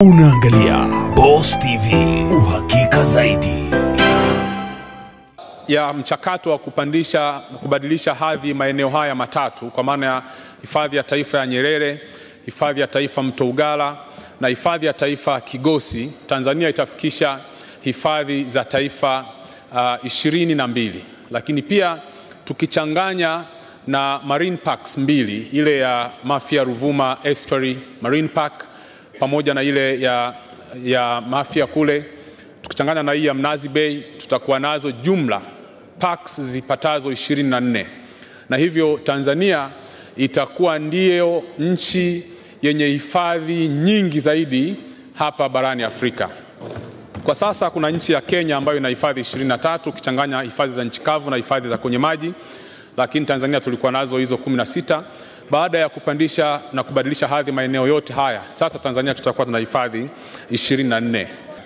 Unaangalia Boss TV, uhakika zaidi. ya mchakato wa kupandisha kubadilisha hadhi maeneo haya matatu kwa maana ya hifadhi ya taifa ya Nyerere, hifadhi ya taifa Mto Ugala na hifadhi ya taifa Kigosi, Tanzania itafikisha hifadhi za taifa uh, ishirini na mbili, lakini pia tukichanganya na marine parks mbili, ile ya Mafia Ruvuma Estuary Marine Park pamoja na ile ya, ya Mafia kule tukichanganya na hii ya Mnazi Bay tutakuwa nazo jumla parks zipatazo 24 na hivyo Tanzania itakuwa ndiyo nchi yenye hifadhi nyingi zaidi hapa barani Afrika. Kwa sasa kuna nchi ya Kenya ambayo ina hifadhi 23 ukichanganya hifadhi za nchi kavu na hifadhi za kwenye maji, lakini Tanzania tulikuwa nazo hizo 16. Baada ya kupandisha na kubadilisha hadhi maeneo yote haya, sasa Tanzania tutakuwa tuna hifadhi 24.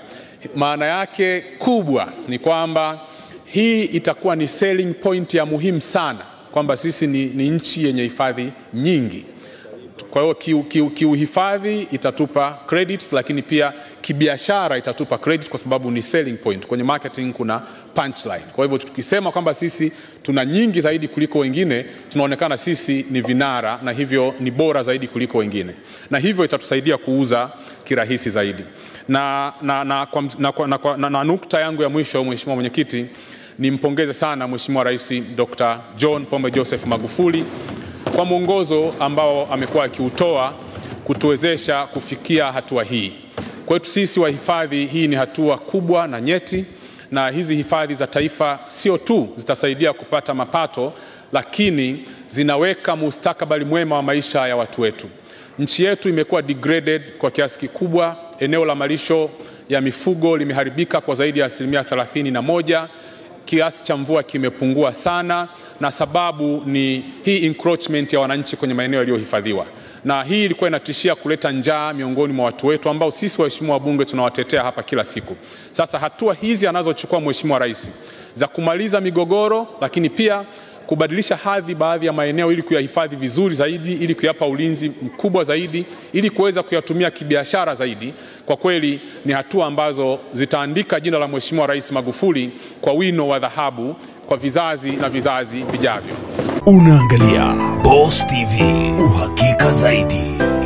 Maana yake kubwa ni kwamba hii itakuwa ni selling point ya muhimu sana kwamba sisi ni, ni nchi yenye hifadhi nyingi. Kwa hiyo kiuhifadhi kiu, kiu itatupa credits, lakini pia kibiashara itatupa credit kwa sababu ni selling point. Kwenye marketing kuna punchline. Kwa hivyo tukisema kwamba sisi tuna nyingi zaidi kuliko wengine, tunaonekana sisi ni vinara na hivyo ni bora zaidi kuliko wengine, na hivyo itatusaidia kuuza kirahisi zaidi. Na, na, na, na, na, na, na, na nukta yangu ya mwisho, Mheshimiwa Mwenyekiti, nimpongeze sana Mheshimiwa Rais Dr. John Pombe Joseph Magufuli kwa mwongozo ambao amekuwa akiutoa kutuwezesha kufikia hatua hii. Kwetu sisi wahifadhi, hii ni hatua kubwa na nyeti, na hizi hifadhi za taifa sio tu zitasaidia kupata mapato, lakini zinaweka mustakabali mwema wa maisha ya watu wetu. Nchi yetu imekuwa degraded kwa kiasi kikubwa. Eneo la malisho ya mifugo limeharibika kwa zaidi ya asilimia thelathini na moja kiasi cha mvua kimepungua sana, na sababu ni hii encroachment ya wananchi kwenye maeneo yaliyohifadhiwa, na hii ilikuwa inatishia kuleta njaa miongoni mwa watu wetu ambao sisi waheshimiwa wabunge tunawatetea hapa kila siku. Sasa hatua hizi anazochukua Mheshimiwa Rais za kumaliza migogoro, lakini pia kubadilisha hadhi baadhi ya maeneo ili kuyahifadhi vizuri zaidi, ili kuyapa ulinzi mkubwa zaidi, ili kuweza kuyatumia kibiashara zaidi, kwa kweli ni hatua ambazo zitaandika jina la Mheshimiwa Rais Magufuli kwa wino wa dhahabu kwa vizazi na vizazi vijavyo. Unaangalia Boss TV, uhakika zaidi.